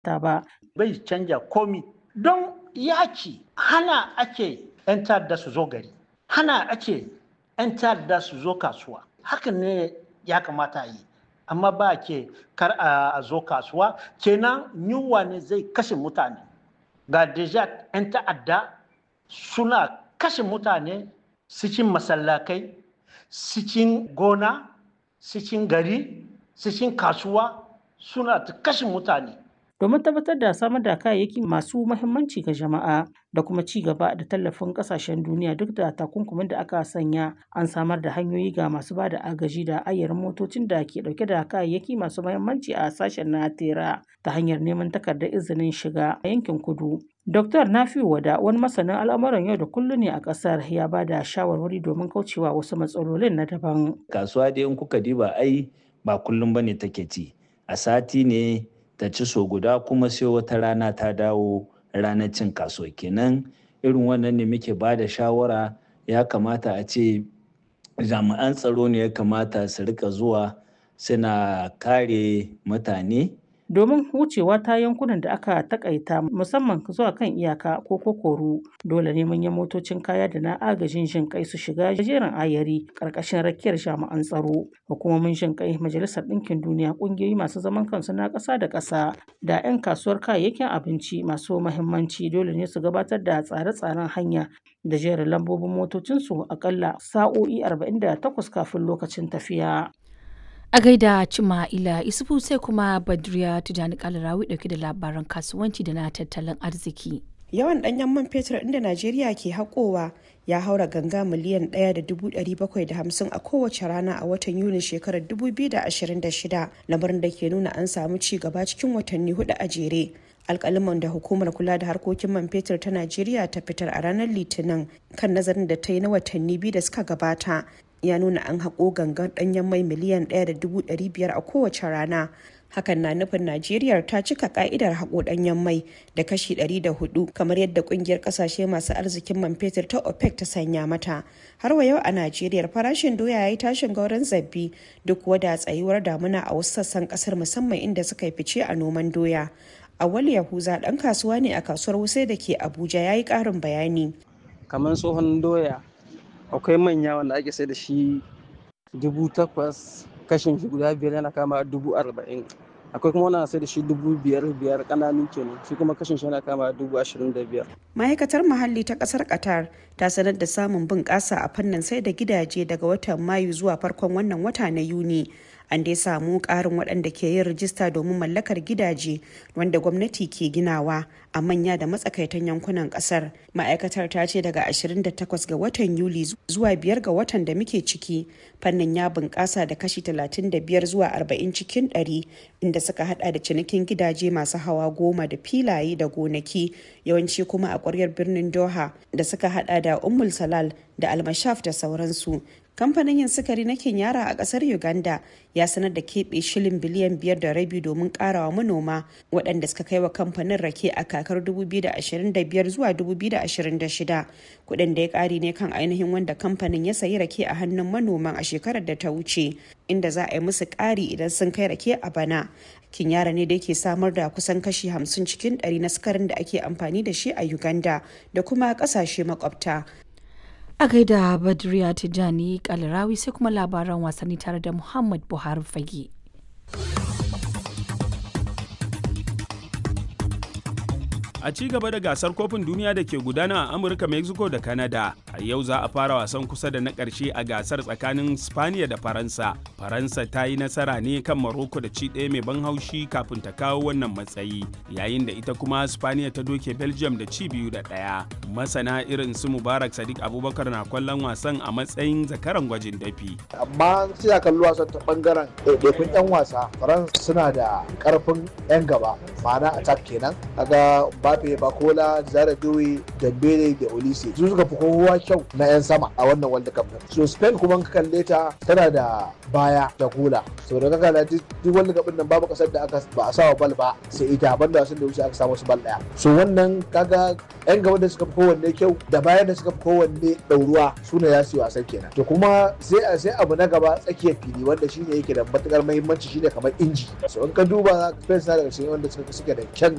ta ba. bai canja komi don yaki hana ake 'yan ta'adda su zo gari hana ake 'yan ta'adda su zo kasuwa hakan ne ya kamata yi amma ba ke kar a zo kasuwa kenan yunwa ne zai kashe mutane ga deja 'yan ta'adda suna kashe mutane cikin masallakai cikin gona cikin gari cikin kasuwa suna ta kashe mutane domin tabbatar da samar da kayayyaki masu mahimmanci ga jama'a da kuma ci gaba da tallafin kasashen duniya duk da takunkumin da aka sanya an samar da hanyoyi ga masu ba da agaji da ayyarin motocin da ke dauke da kayayyaki masu mahimmanci a sashen na tera ta hanyar neman takardar izinin shiga a yankin kudu Dr. Nafiu Wada wani masanin al'amuran yau da kullum ne a ƙasar ya ba da shawarwari domin kaucewa wasu matsalolin na daban. Kasuwa dai in kuka diba ai ba kullum bane take ci. A sati ne ta ci so guda kuma sai wata rana ta dawo ranar cin kasuwa kenan irin wannan ne muke ba da shawara ya kamata a ce jami'an tsaro ne ya kamata su rika zuwa suna kare mutane domin wucewa ta yankunan da aka takaita musamman zuwa kan iyaka ko kokoru dole ne manyan motocin kaya da na agajin jin kai su shiga jerin ayari karkashin rakiyar jami'an tsaro hukumomin jin kai majalisar ɗinkin duniya ƙungiyoyi masu zaman kansu na ƙasa da ƙasa da 'yan kasuwar kayayyakin abinci masu mahimmanci dole ne su gabatar da tsare-tsaren hanya da jerin lambobin motocinsu akalla sa'o'i 48 kafin lokacin tafiya. A gaida Cima'ila Isufu sai kuma Badriya Tijani Kalarawi dauke da labaran kasuwanci da na tattalin arziki. Yawan ɗanyen man fetur inda Najeriya ke haƙowa ya haura ganga miliyan 1.750 a kowace rana a watan Yuni shekarar 2026 lamarin da ke nuna an samu ci gaba cikin watanni hudu a jere. alkaliman da hukumar kula da harkokin man fetur ta najeriya ta fitar a ranar litinin kan nazarin da ta yi na watanni biyu da suka gabata ya nuna an haƙo gangan ɗanyen mai miliyan 1.500 a kowace rana hakan na nufin najeriya ta cika ka'idar haƙo ɗanyen mai da kashi 104 kamar yadda ƙungiyar ƙasashe masu arzikin man fetur ta opec ta sanya mata har wa yau a najeriya farashin doya ya yi tashin gauran zabbi duk wada tsayuwar damuna a wasu sassan ƙasar musamman inda suka yi fice a noman doya awal yahuza ɗan kasuwa ne a kasuwar wuse da ke abuja ya yi ƙarin bayani kamar tsohon doya akwai manya wanda ake sai da shi dubu takwas kashin shi guda biyar yana kama dubu arba'in akwai kuma wanda sai da shi dubu biyar biyar kananu kenan shi kuma kashin shi yana kama dubu ashirin da biyar. ma'aikatar muhalli ta kasar qatar ta sanar da samun bunƙasa a fannin sai da gidaje daga watan mayu zuwa farkon wannan wata na yuni an dai samu ƙarin waɗanda ke yin rijista domin mallakar gidaje wanda gwamnati ke ginawa a manya da matsakaitan yankunan ƙasar ma'aikatar ta ce daga 28 ga watan yuli zuwa 5 ga watan da muke ciki fannin ya bunƙasa da kashi 35 zuwa 40 cikin 100 inda suka hada da cinikin gidaje masu hawa goma da filaye da gonaki yawanci kuma a ƙwaryar birnin doha da suka hada da ummul salal da almashaf da sauransu kamfanin yin sukari na kenyara a kasar uganda ya sanar da keɓe shilin biliyan biyar da rabi domin karawa manoma waɗanda suka kai wa kamfanin rake a kakar 2025 zuwa 2026 kuɗin da ya ƙari ne kan ainihin wanda kamfanin ya sayi rake a hannun manoman a shekarar da ta wuce inda za a yi musu ƙari idan sun kai rake a bana kinyara ne da yake samar da kusan kashi 50 cikin 100 na sukarin da ake amfani da shi a uganda da kuma ƙasashe makwabta A gaida Badriya Tijani Kalarawi sai kuma labaran wasanni tare da Muhammad Buhari Fage. A ci gaba da gasar kofin duniya da ke gudana a Amurka, Mexico da Canada, a yau za a fara wasan kusa da na ƙarshe a gasar tsakanin Spaniya da Faransa. Faransa ta yi nasara ne kan Morocco da ci ɗaya mai ban haushi kafin ta kawo wannan matsayi, yayin da ita kuma Spaniya ta doke Belgium da ci biyu da ɗaya. Masana irin su Mubarak Sadiq Abubakar na kwallon wasan a matsayin zakaran gwajin dafi. Amma sai a kalli wasan ta bangaren ɗaiɗaikun 'yan wasa, Faransa suna da ƙarfin 'yan gaba, ma'ana attack kenan. Kaga Mbappe, Bakola, Zara Dowe, Dembele da Olise su suka fi kowa kyau na 'yan sama a wannan World Cup din. So Spain kuma ka kalle ta tana da baya da kula. So da kaka da duk World Cup nan babu kasar da aka ba a sawa bal ba sai ita banda wasan da wuce aka samu su bal daya. So wannan kaga 'yan gaba da suka fi kowanne kyau da bayan da suka fi kowanne ɗauruwa su ne za su yi wasan kenan. To kuma sai sai abu na gaba tsakiyar fili wanda shine yake da matukar muhimmanci shine kamar inji. So in ka duba Spain suna daga cikin wanda suka da kyan